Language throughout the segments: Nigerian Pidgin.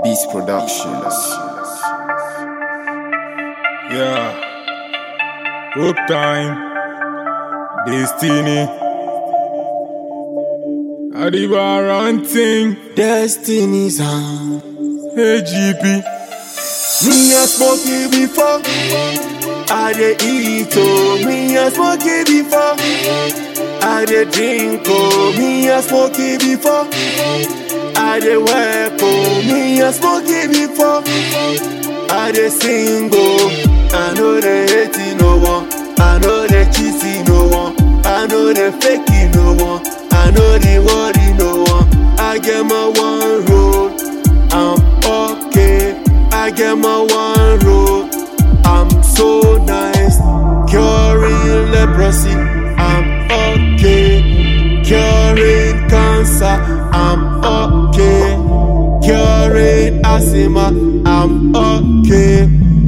Beast Productions. Yeah. Hope time. Destiny. Adiba ranting. Destiny's hand. Hey GP. Me a smoke it before. I dey eat oh. Me a smoke it before. I dey drink oh. Me a smoke it before. I dey work oh. Me a smoke it before. I dey sing oh. I know they hate no one. I know they cheating no one. I know they faking no one. I know they worry no one. I get my one road. I'm okay. I get my one road. I'm so nice. Curing leprosy. I'm okay. Curing cancer. I'm okay. Curing asthma. I'm okay.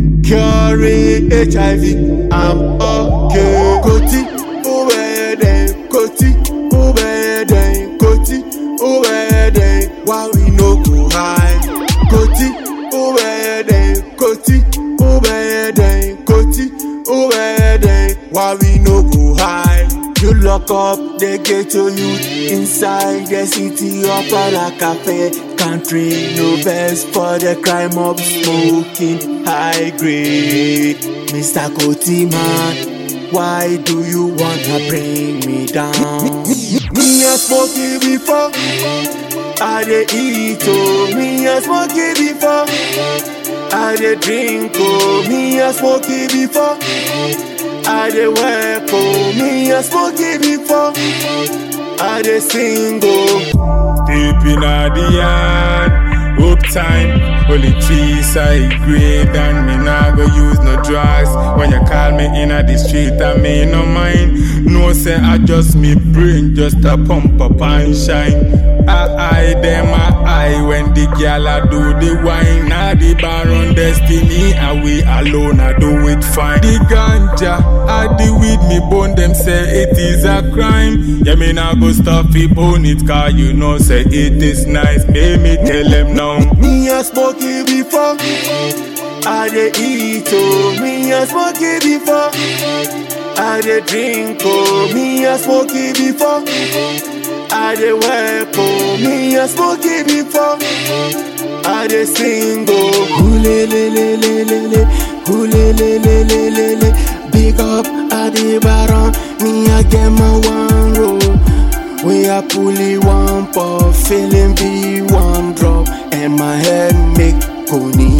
Curing HIV. I'm okay. Koti, ubeden, koti, ubeden, koti, ubeden. Why we no go high? Koti, ubeden, koti, ubeden, koti, ubeden. Why we no go high? You lock up the ghetto youth inside the city of Cafe Country no best for the crime of smoking high grade. Mr. Koti man, why do you wanna bring me down? Me a smoke it before, I dey eat oh. Me a smoke it before, I dey drink oh. Me a smoke it before. I dey work oh, me a smoke it before. I dey sing oh. Deep in the yard. Hope time. Only trees I grade and me nah go use no drugs. When you call me in the street, I may no mind. No say I just me brain, just a pump up and shine. I eye them I eye when the gal I do the wine. Now the bar on destiny, and we alone I do it fine. The ganja, I the weed me bone them say it is a crime. Yeah me nah go stop it bone it car you know say it is nice. Make me tell them now. Me a smoke it before. I dey eat oh. Me a smoke it before. I dey drink oh. Me a smoke it before. I dey work oh. Me a smoke it before. I dey sing oh. Hule le le le le le. Hule le le le le le. Big up Adi Baron. Me I get my one roll. We are pulling one puff, feeling be one drop, and my head make Koni,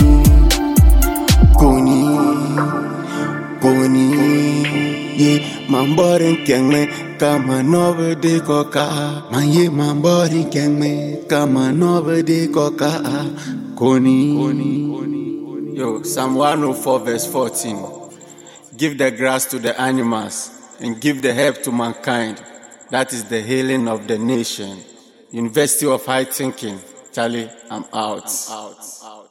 Koni, Koni. Yeah, my body can me come on over the coca. My yeah, my body can me come on over the coca. Koni, Koni. Yo, Psalm 104 verse 14. Give the grass to the animals and give the herb to mankind. That is the healing of the nation. University of High Thinking. Charlie, I'm out. I'm out. out.